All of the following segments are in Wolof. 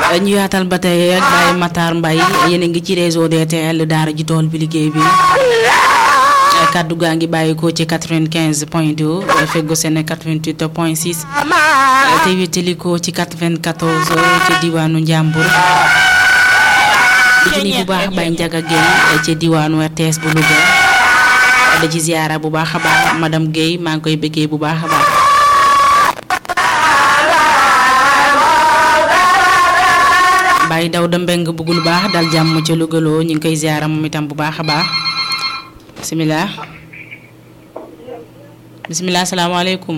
ñu yaatal ba tey ak Baye Matar Mbaye yéen a ngi ci réseau DTL daara ji tool bi liggéey bi kaddu gaa ngi bàyyi ko ci 95 point 2 feggo seen 88 point 6 te wétali ko ci 94 ci diwaanu Njàmbur di ci ni bu baax Baye Ndiaga Gueye ci diwaanu RTS bu Louga da ci ziara bu baax a baax madame Gueye maa ngi koy bëggee bu baax a baax Baye Dawda Mbeng bëgg lu baax dal jàmm ca Lougaloo ñu ngi koy ziara moom itam bu baax a baax bisimilah bisimilah salaamaaleykum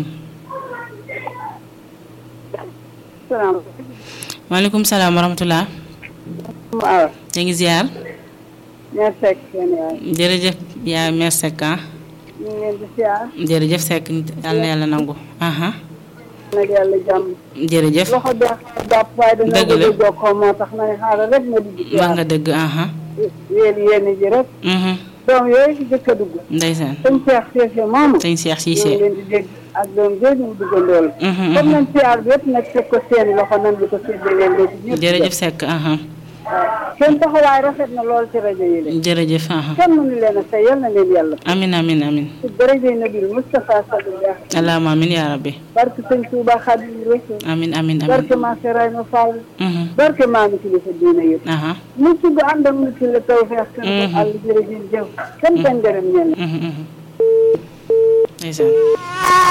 salaam. maaleykum salaam wa rahmatulah. waaw. ñu ngi ziar. ñaar Seck seen yaay. jërëjëf yaa mère Seck ah. ñu ngi leen di ziar. jërëjëf Seck yal na yàlla nangu. aha nag yàlla jàmm. jërëjëf loxo bi jàpp waaye dina Dëgg la. bëgg a jokkoo moo tax ma ne xaaral rek ma dugg ci wax nga dëgg aha yéen yéen ji rek. mhm doom yooyu ci jëkk a dugg. ndeysaan sëñ Cheikh Cissé moomu. sëñ Cheikh ñu ngi Cissé. leen di dégg ak doom jooju mu duggandool. mhm comme mhm nañ ziar bi yëpp nag teg ko seeni loxo nan di ko séddale leen léegi ñëpp. jërëjëf Seck aha waaw seen taxawaay rafet na lool ci rajo yi de. jërëjëf aha kenn mënu leen a fay yal na leen yàlla. amin amin amin ci daraja Nabil Moustapha Sallallahu allahumma amin yaa rabbi barke sëñ Touba Xaadimu Rasuul amin amin barke amin maa Serayma Fall mhm barke maa ngi kilifa diina yëpp aha mu sugg ànd ak nit ki la taw feex kan ko Mhm. àll jërëjëf jëf kan kan gërëm ñenn mhm mhm ndeysaan